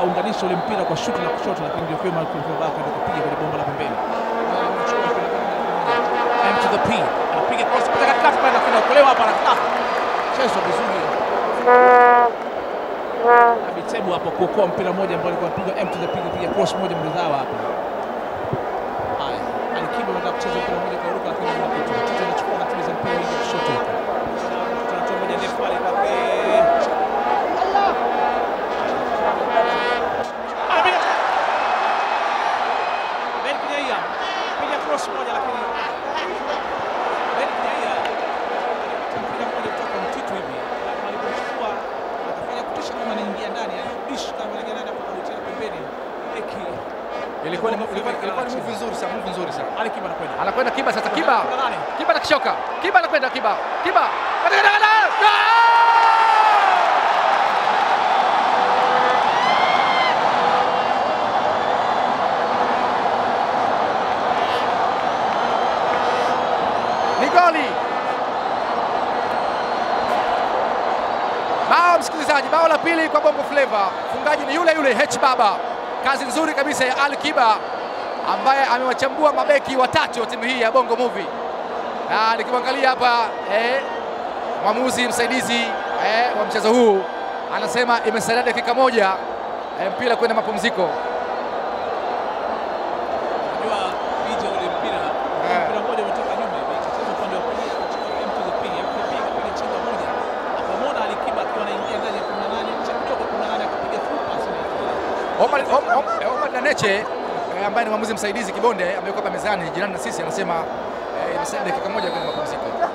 akaunganisha ule mpira kwa shuti la kushoto, lakini ndio kwema kwenda kupiga kwenye bomba la pembeni. M to the P anapiga cross kutoka katikati pale, lakini okolewa hapa na chezo vizuri Abitebu hapo kuokoa mpira mmoja ambao alikuwa anapiga M to the P kupiga cross moja mridhawa hapa. Haya, Alikiba anataka kucheza mpira mmoja kwa ruka, lakini anapita Tite anachukua na tuliza mpira hii kushoto huko. Tunatoa moja ndefu pale kwake. Anapiga Ben Kinyaiya piga cross moja, lakini Ben Kinyaiya mpira mmoja kutoka mtitu hivi alipochukua akafanya kutisha kama anaingia ndani, alidish kama anaingia ndani, akarudia pembeni. Eki Ilikuwa ni ilikuwa ilikuwa ni move nzuri sana, move nzuri sana. Ali Kiba anakwenda Anakwenda Kiba sasa, Kiba Kuna nani? Kiba anakishoka, Kiba anakwenda Kiba, Kiba ni goli. Bao msikilizaji, bao la pili kwa Bongo Flava. Mfungaji ni yule yule H Baba. Kazi nzuri kabisa ya Ali Kiba ambaye amewachambua mabeki watatu wa timu hii ya Bongo Movie, na nikimwangalia hapa eh, mwamuzi msaidizi eh, wa mchezo huu anasema imesalia dakika moja eh, mpira kwenda mapumziko. Unajua picha ule mpira Eh. mpira mmoja umetoka nyuma hivi ikacheza upande wa kulia akachukua M to the P akapiga akapiga chenga moja akamwona Ali Kiba akiwa anaingia ndani ya 18 cha kidogo 18 akapiga full pass ile Omar, Om- Om- eh, Omar Daneche eh, ambaye ni mwamuzi msaidizi Kibonde amewekwa hapa mezani jirani na sisi anasema eh, imesalia dakika moja kwenda mapumziko.